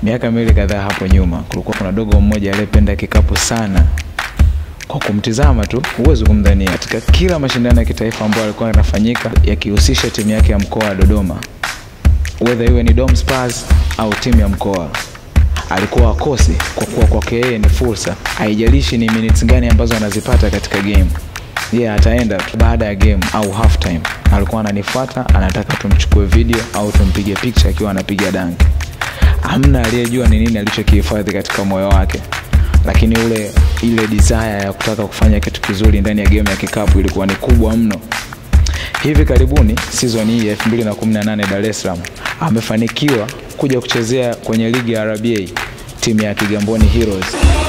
Miaka miwili kadhaa hapo nyuma, kulikuwa kuna dogo mmoja aliyependa kikapu sana. Kwa kumtizama tu huwezi kumdhania. Katika kila mashindano ya kitaifa ambayo yalikuwa yanafanyika yakihusisha timu yake ya mkoa wa Dodoma, whether iwe ni Dom Spurs au timu ya mkoa, alikuwa akosi, kwa kuwa kwake yeye ni fursa. Haijalishi ni minutes gani ambazo anazipata katika game, yeye yeah, ataenda tu baada ya game au half time, alikuwa ananifuata, anataka tumchukue video au tumpige picture akiwa anapiga danki. Hamna aliyejua ni nini alichokihifadhi katika moyo wake, lakini ule ile desire ya kutaka kufanya kitu kizuri ndani ya game ya kikapu ilikuwa ni kubwa mno. Hivi karibuni season hii ya 2018 Dar es Salaam amefanikiwa kuja kuchezea kwenye ligi ya RBA timu ya Kigamboni Heroes.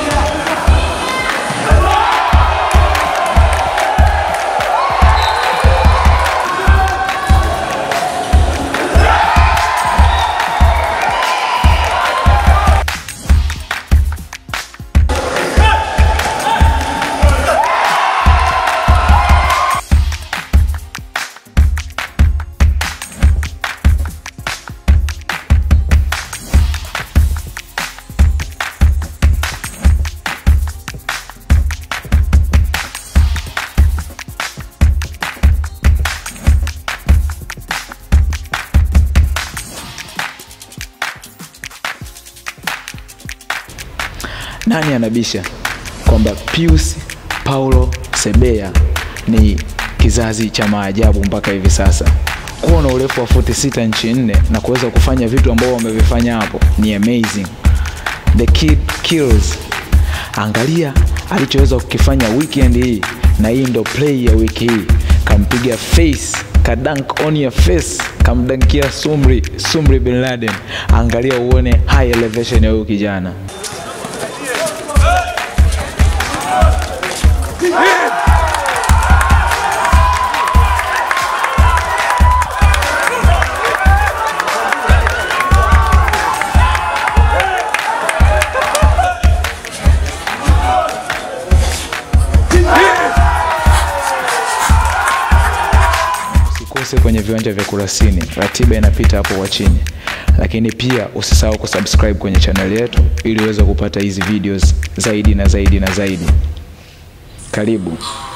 Nani anabisha kwamba Pius Paulo Sebeya ni kizazi cha maajabu mpaka hivi sasa? Kuwa na urefu wa futi sita nchi nne na kuweza kufanya vitu ambavyo wamevifanya hapo ni amazing. The kid kills. Angalia alichoweza kukifanya weekend hii, na hii ndo play ya wiki hii. Kampiga face kadank on your face, kamdankia Sumri Sumri bin Laden. Angalia uone high elevation ya huyu kijana. Usikose kwenye viwanja vya Kurasini, ratiba inapita hapo kwa chini, lakini pia usisahau kusubscribe kwenye channel yetu ili uweze kupata hizi videos zaidi na zaidi na zaidi. Karibu.